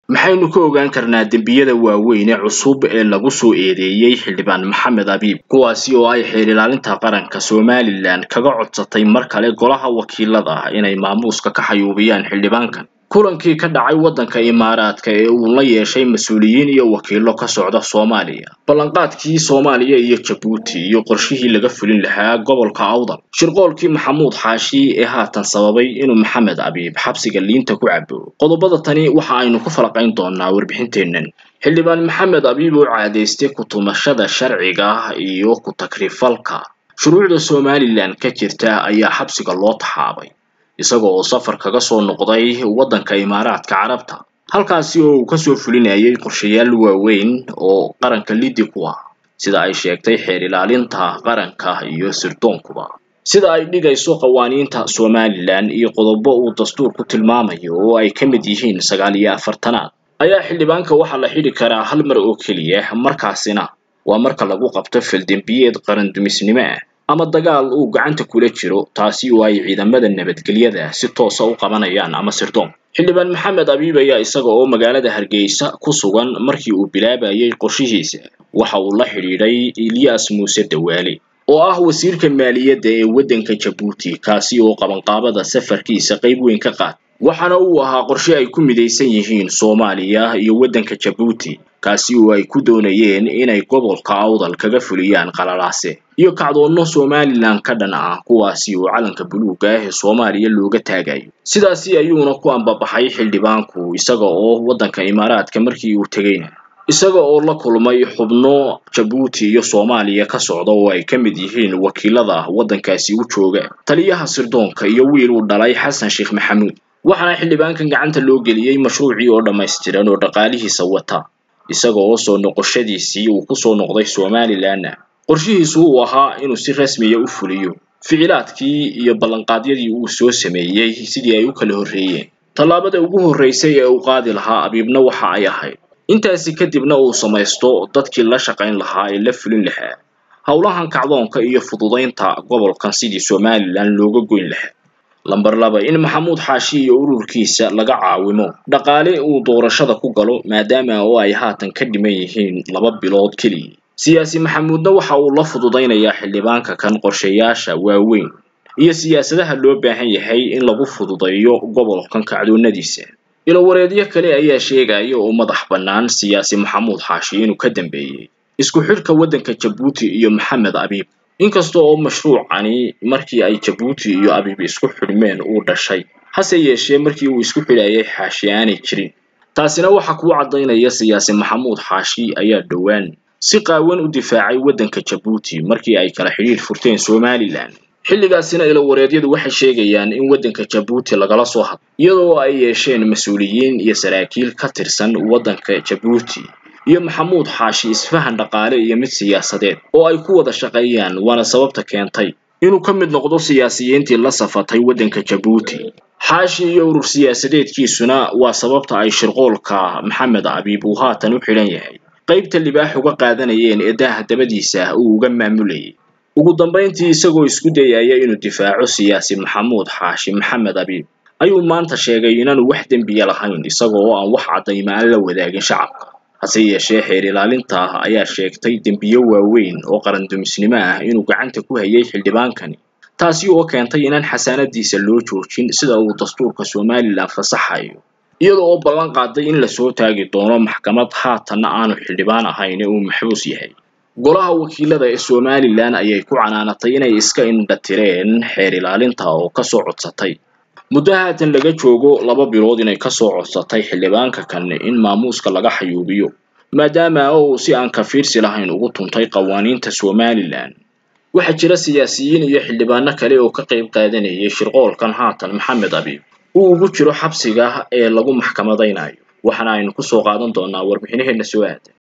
maxaynu ka ogaan karnaa dembiyada waaweyn ee cusub ee lagu soo eedeeyey xildhibaan maxamed abiib kuwaasi oo ay xeer ilaalinta qaranka somalilan kaga codsatay mar kale golaha wakiilada inay maamuuska ka xayuubiyaan xildhibaankan kulankii ka dhacay waddanka imaaraadka ee uu la yeeshay mas-uuliyiin iyo wakiilo ka socda soomaaliya ballanqaadkii soomaaliya iyo jabuuti iyo qorshihii laga fulin lahaa gobolka awdal shirqoolkii maxamuud xaashi ee haatan sababay inuu maxamed abiib xabsiga liinta ku cabo qodobada tani waxa aynu ku falaqayn doonaa warbixinteennan xildhibaan maxamed abiib oo caadaystay ku-tumashada sharciga iyo ku-takrifalka shuruucda somalilan ka jirta ayaa xabsiga loo taxaabay isaga oo safar kaga soo noqday waddanka imaaraadka carabta halkaasi oo uu kasoo fulinayay qorshayaal waaweyn oo qaranka liddi ku ah sida ay sheegtay xeer ilaalinta qaranka iyo sirdoonkuba sida ay dhigayso qawaaniinta somalilan iyo qodobo uu dastuurku tilmaamayo oo ay ka mid yihiin sagaal iyo afartanaad ayaa xildhibaanka waxaa la xidhi karaa hal mar oo keliya markaasina waa marka lagu qabto faldembiyeed qarandumisnimo ah ama dagaal uu gacanta kula jiro taasi oo ay ciidamada nabadgelyada si toosa u qabanayaan ama sirdoon xildhibaan maxamed abiib ayaa isaga oo magaalada hargeysa ku sugan markii uu bilaabayay qorshihiisa waxa uu la xidhiidhay ilyas muuse dawaale oo ah wasiirka maaliyadda ee waddanka jabuuti kaasi oo qabanqaabada safarkiisa qayb weyn ka qaat waxaana uu ahaa qorshe ay ku midaysan yihiin soomaaliya iyo waddanka jabuuti kaasi oo ay ku doonayeen inay gobolka awdal kaga fuliyaan qalalaase iyo kacdoonno somalilan ka dhan ah kuwaasi oo calanka buluugga ah ee soomaaliya looga taagayo sidaasi ayuuna ku ambabaxay xildhibaanku isaga oo waddanka imaaraadka markii uu tegeyna isaga oo la kulmay xubno jabuuti iyo soomaaliya ka socda oo ay ka mid yihiin wakiilada waddankaasi u jooga taliyaha sirdoonka iyo wiil uu dhalay xasan sheekh maxamuud waxaana xildhibaankan gacanta loo geliyey mashruucii oo dhammaystiran oo dhaqaalihiisa wata isaga oo soo noqoshadiisii uu ku soo noqday somalilanna qorshihiisu uu ahaa inuu si rasmiya u fuliyo ficilaadkii iyo ballanqaadyadii uu soo sameeyey sidii ay u kala horreeyeen tallaabada ugu horreysay ee uu qaadi lahaa abiibna waxa ay ahayd intaasi kadibna uu samaysto dadkii la shaqayn lahaa ee la fulin lahaa howlahan kacdoonka iyo fududaynta gobolkan sidii somalilan looga goyn lahaa lamber laba in maxamuud xaashi iyo ururkiisa laga caawimo dhaqaale uu doorashada ku galo maadaama oo ay haatan ka dhiman yihiin laba bilood keliya siyaasi maxamuudna waxa uu la fududaynayaa xildhibaanka kan qorshayaasha waaweyn iyo siyaasadaha loo baahan yahay in lagu fududeeyo gobolkan kacdoonadiisa ilowareedyo kale ayaa sheegaya oo madax bannaan siyaasi maxamuud xaashi inuu ka dambeeyey isku xidhka waddanka jabuuti iyo maxamed abiib inkasta oo mashruucani markii ay jabuuti iyo abiib isku xidhmeen uu dhashay hase yeeshee markii uu isku xidhayay xaashi aanay jirin taasina waxa kuu caddaynaya siyaasi maxamuud xaashi ayaa dhowaan si qaawan u difaacay waddanka jabuuti markii ay kala xidhiidh furteen somalilan xilligaasina ilowareedyadu waxay sheegayaan in waddanka jabuuti lagala soo hadlo iyadoo ay yeesheen mas-uuliyiin iyo saraakiil ka tirsan waddanka jabuuti iyo maxamuud xaashi isfahan dhaqaale iyo mid siyaasadeed oo ay ku wada shaqeeyaan waana sababta keentay inuu ka mid noqdo siyaasiyiintii la safatay waddanka jabuuti xaashi iyo urur siyaasadeedkiisuna waa sababta ay shirqoolka maxamed abiib uu haatan u xidhan yahay qaybta libaax uga qaadanayeen ee daaha dabadiisa uu uga maamulayay ugu dambayntii isagoo isku dayaya inuu difaaco siyaasi maxamuud xaashi maxamed abiib ayuu maanta sheegay inaanu wax dembiya lahayn isaga oo aan wax caddayma aan la wadaagin shacabka hase yeeshee xeer ilaalinta ayaa sheegtay dembiyo waaweyn oo qarandumisnimo ah inuu gacanta ku hayay xildhibaankani taasi oo keentay inaan xasaanadiisa loo joojin sida uu dastuurka somalilan fasaxayo iyada oo ballan qaaday in lasoo taagi doono maxkamad haatanna aanu xildhibaan ahayn ee uu maxbuus yahay golaha wakiilada ee somalilan ayay ku canaanatay inay iska indhatireen xeer ilaalinta oo kasoo codsatay muddo haatan laga joogo laba bilood inay kasoo codsatay xildhibaanka kan in maamuuska laga xayuubiyo maadaama uu si aan kafiirsi lahayn ugu tuntay qawaaniinta somalilan waxaa jira siyaasiyiin iyo xildhibaano kale oo ka qayb qaadanayay shirqoolkan haatan maxamed abiib uu ugu jiro xabsiga ee lagu maxkamadaynayo waxaana aynu kusoo qaadan doonaa warbixinaheena soo aada